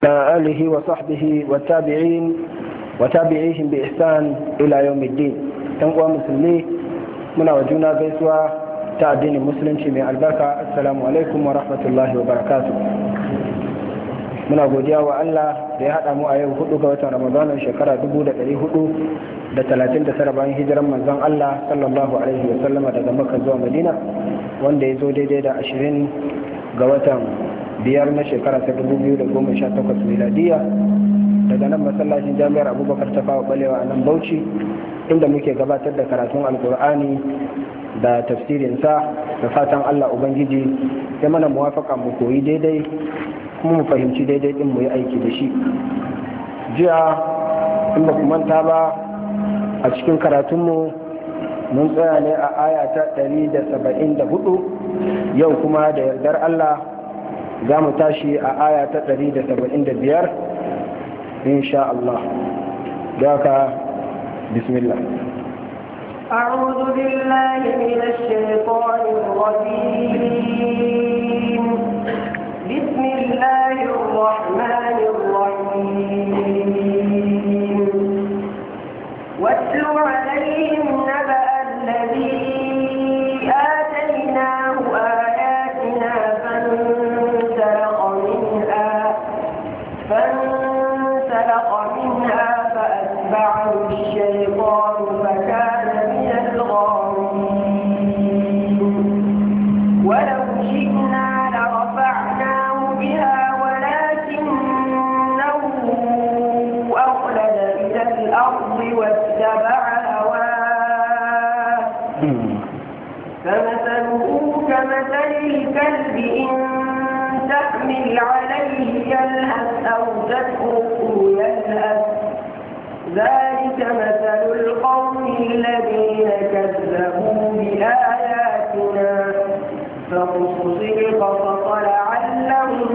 آله وصحبه والتابعين وتابعيهم بإحسان إلى يوم الدين تنقوى مسلمي من وجونا بيسوا تعدين المسلم من البركة السلام عليكم ورحمة الله وبركاته muna godiya wa Allah da ya haɗa mu a yau hudu ga watan Ramadan shekara dubu da ɗari hudu da talatin da tara bayan hijiran manzon Allah sallallahu alaihi wa sallama daga Makka zuwa Madina wanda ya zo daidai da ashirin ga watan biyar na shekara ta dubu biyu da goma sha takwas miladiya daga nan masallacin jami'ar abubakar ta fawa balewa a nan bauchi inda muke gabatar da karatun alkur'ani da tafsirinsa da fatan allah ubangiji ya mana muwafaka mu koyi daidai kuma mu fahimci daidai din mu yi aiki da shi jiya in ba ku manta ba a cikin karatunmu mun tsaya ne a aya ta 174 yau kuma da yardar allah za mu tashi a aya ta 175 insha Allah daga bismillah أعوذ بالله من الشيطان الرجيم بسم الله الرحمن الرحيم واتل عليهم نبأ الذي آتيناه آياتنا فانسلخ منها فانسلخ منها فأتبعه الشيطان فكان من الغاوين ولو شئنا لرفعناه بها ولكنه أخلد إلى الأرض واتبع هواه فمثله كمثل الكلب إن تحمل عليه يلهث أو تتركه يلهث ذلك مثل القوم الذين كذبوا بآياتنا فقصص القصص لعلهم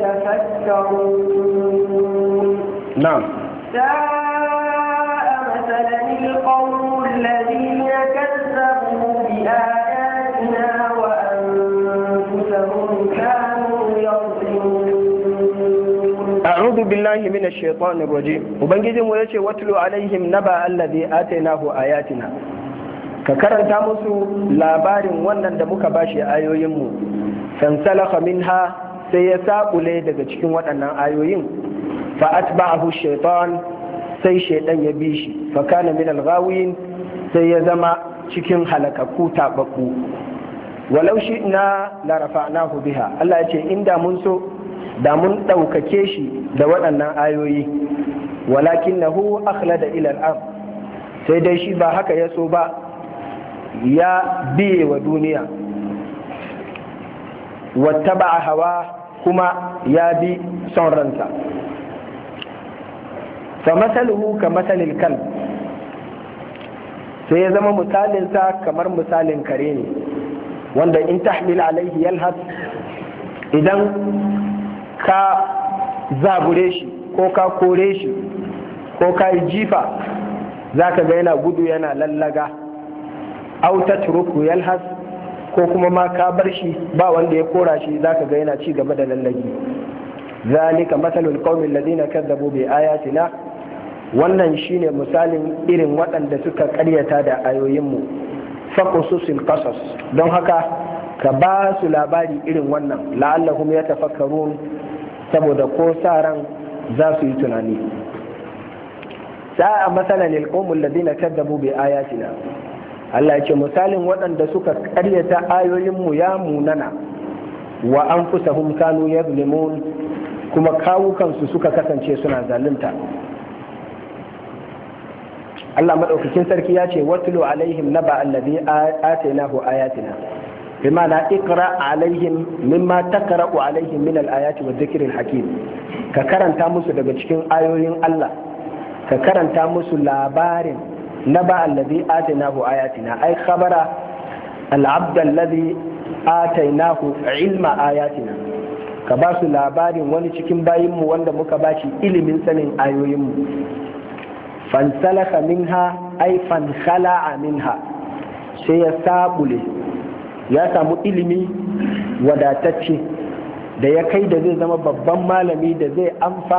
يتفكرون نعم ساء مثلا القوم الذين كذبوا بآياتنا وأنفسهم كانوا يظلمون أعوذ بالله من الشيطان الرجيم وبنجي mu yace watlu alaihim naba alladhi atainahu ayatina ka karanta musu labarin wannan da muka bashi ayoyin mu fansalakha minha sai ya sabule daga cikin waɗannan ayoyin fa atba'ahu shaytan sai shaydan ya bi shi fa kana min al-ghawin sai ya zama cikin halakaku tababbu walau shi'na la rafa'nahu biha Allah ya ce inda mun so da mun ɗaukake shi da waɗannan ayoyi walakin na hu akhlada ila al'am sai dai shi ba haka ya so ba ya biye wa duniya wata ba hawa kuma ya bi son ransa fa masaluhu ka masalil kal sai ya zama misalinsa kamar misalin kare ne wanda in tahmil alaihi yalhas idan ka zabure shi ko ka kore shi ko ka yi jifa za ka ga yana gudu yana lallaga auta turuku yalhas ko kuma ma ka bar shi ba wanda ya kora shi za ka ga yana ci gaba da lallagi zalika masalul qaumin ladina kazzabu bi ayatina wannan shine misalin irin waɗanda suka ƙaryata da ayoyinmu faqususil qasas don haka ka ba su labari irin wannan la'allahum ya tafakkarun saboda ko sa ran za su yi tunani sa'a masalan alqawmul ladina kadzabu bi ayatina Allah ya ce misalin waɗanda suka ƙaryata ayoyinmu ya munana wa anfusahum kanu yazlimun kuma kawukansu suka kasance suna zalunta Allah madaukakin sarki ya ce watlu alaihim naba alladhi atainahu ayatina بمعنى اقرا عليهم مما تقرا عليهم من الايات والذكر الحكيم ka karanta musu daga cikin ayoyin Allah ka karanta musu labarin na ba allazi atainahu ayatina ai khabara al-abd allazi atainahu ilma ayatina ka ba su labarin wani cikin bayinmu wanda muka ba shi ilimin sanin ayoyinmu fansalaka minha ai fankhala'a minha sai ya sabule ya samu ilimi wadatacce da ya kai da zai zama babban malami da zai amfana